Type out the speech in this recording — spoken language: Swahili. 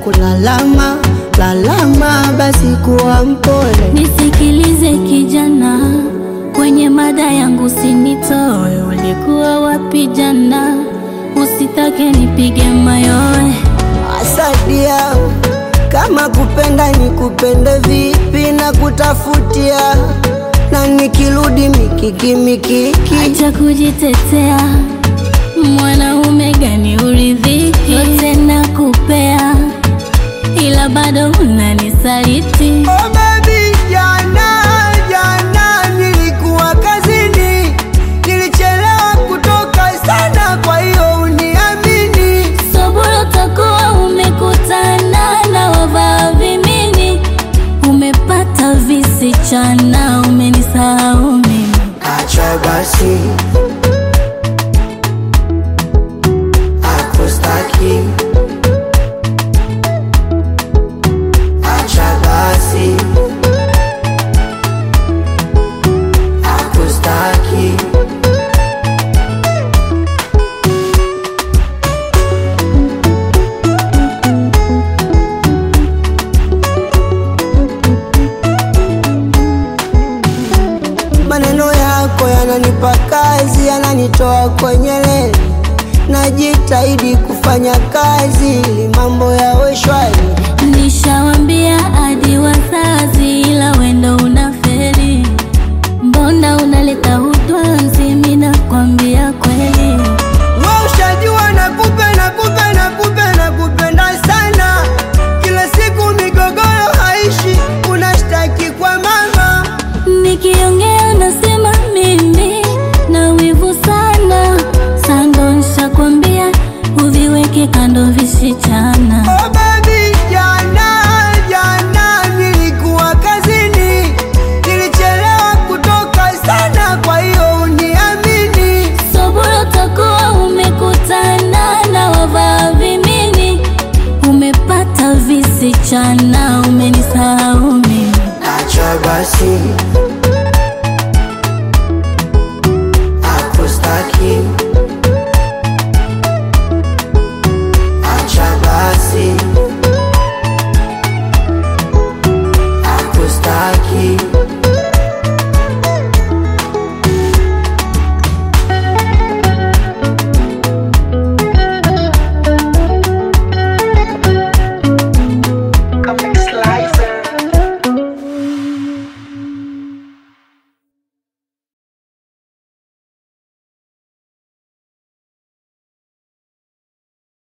kulalama lalama, basi kuwa mpole. Nisikilize kijana, kwenye mada yangu sinitoe. Ulikuwa wapi jana? Usitake nipige mayowe. Asadia, kama kupenda ni kupende vipi na kutafutia, na nikirudi mikiki mikiki Acha kujitetea, mwanaume gani uridhiki? Yote nakupea, ila bado unanisaliti. Oh baby, jana jana nilikuwa kazini, nilichelewa kutoka sana, kwa hiyo uniamini. Sobolo takuwa umekutana na wavaa vimini, umepata visichana, umenisahau mimi. Acha basi, akustaki. Acha basi, akustaki. Maneno yako yananipa kazi, yananitoa kwenye leli. Najitahidi kufanya kazi ili mambo yawe shwari. Nishawambia hadi wazazi, ila wendo unaferi. Mbona unaleta utwanzi? Mimi nakwambia kweli, Wewe ushajua nakupe nakupe nakupe nakupenda sana, kila siku migogoro haishi, unashtaki kwa mama. nikiongea nasema mimi na wivu sana. Sando nishakwambia uviweke kando visichana.